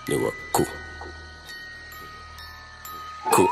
ni wakuu ku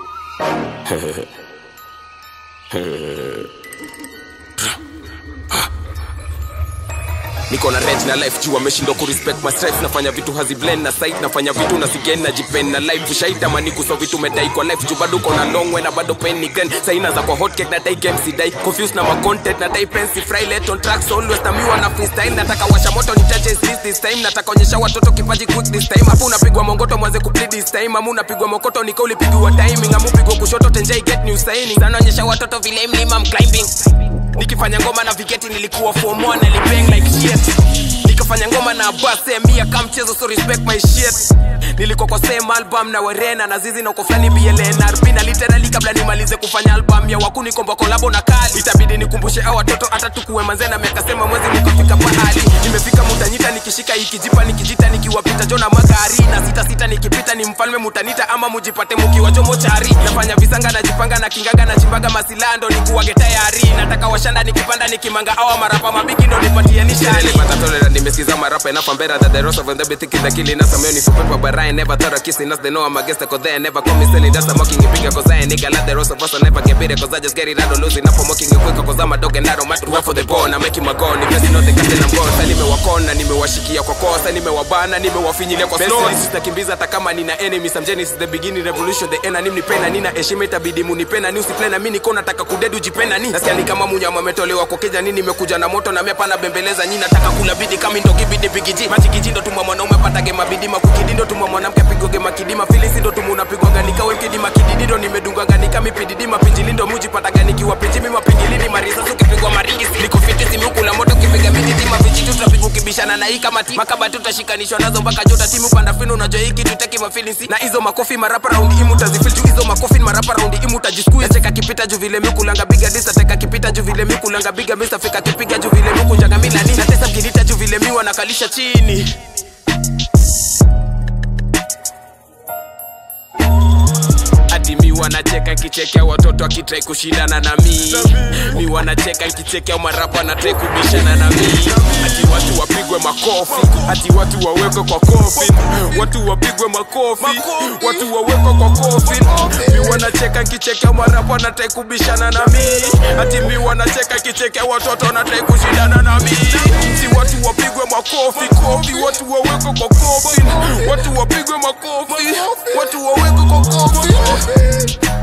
niko na rent na life juu ameshindwa kurespect my stripes nafanya vitu haziblend na site nafanya vitu na sigen na jipen na life shaitamani kuso vitu medai kwa life juu bado uko na long way na bado pen ni grand saina za kwa hot cake na dai game si dai confused na ma content na dai pensi fry let on tracks always na miwa na freestyle nataka washa moto ni touches this this time nataka onyesha watoto kipaji quick this time hapo unapigwa mongoto mwanze kuplead this time amu unapigwa mokoto nika ulipigiwa timing amu pigwa kushoto tenjai get new signing sana onyesha watoto vile mlima I'm climbing nikifanya ngoma na vigeti nilikuwa form 1 nilibang like shit nikafanya ngoma na base mia kama mchezo so respect my shit nilikuwa kwa same album na werena na zizi na uko fulani blnrb na literally kabla nimalize kufanya album ya wakuni komba kolabo na kali itabidi nikumbushe a watoto hata tukuwe manze na miaka sema mwezi mukafika pahali nimefika mutanyita nikishika ikijipa nikijita nikiwapita jona magari na sita sita nikipita ni mfalme mutanita ama mujipate mukiwa jomochari nafanya visanga najipanga na kingaga na chimbaga masilando nikuwage tayari nataka washanda nikipanda nikimanga awa marapa mabiki ndo nipatie nishani patatolera nimesikiza marapa enough I'm better than the rest of them they be thinking they're killing us I'm only for paper but I ain't never thought of kissing us they know I'm a guest cause they ain't never call me selling that's I'm mocking it bigger cause I ain't nigga like the rest of us I never get better cause I just get it I don't lose it up I'm mocking it quicker cause I'm a dog and I don't matter work for the ball I'm making my goal if you know the captain I'm gone sasa nimewakona nimewashikia kwa kosa nimewabana nimewafinyilia kwa slow sitakimbiza hata kama nina enemies I'm Genesis the beginning revolution the end anim nipenda nina heshima itabidi munipenda ni usipenda mimi niko nataka kudedu jipenda ni nasikia ni kama munyama ametolewa kwa keja nini nimekuja na moto na mimi hapana bembeleza nyinyi nataka kula bidi kama ndo kibidi bigiji machikiji ndo tuma mwanaume patage mabidima kukidi ndo tuma mwanamke apigoge makidima filisi ndo tuma unapigwaga nikawe mkidima kididi ndo nimedungaga nika mipididi mapinjili ndo muji pataga nikiwa pinji mimi mapinjilini marisasi ukipigwa maringi si niko fiti simu kula moto kipiga miti tima vijitu tutapigwa ukibishana na hii kama ti makabati tutashikanishwa nazo mpaka jota timu panda finu unajua hiki tutaki mafilisi na hizo makofi marapa raundi imu tazifil juu hizo makofi marapa raundi imu tajiskuiz cheka kipita juu vile mikulanga biga disa teka kipita juu vile mikulanga biga misa fika kipiga juu vile mikunjaga mila nini natesa mkinita juu vile miwa nakalisha chini hadi mi wanacheka nkichekea watoto akitrai kushindana na mi mi wanacheka nkichekea marapa anatrai kubishana na mi hati watu wapigwe makofi hati watu wawekwe kwa kofi watu wapigwe makofi watu wawekwe kwa kofi mi wanacheka nkichekea marapa anatrai kubishana na mi hati mi wanacheka nkichekea watoto anatrai kushindana na mi si watu wapigwe makofi kofi watu wawekwe kwa kofi watu wapigwe makofi watu wawekwe kwa kofi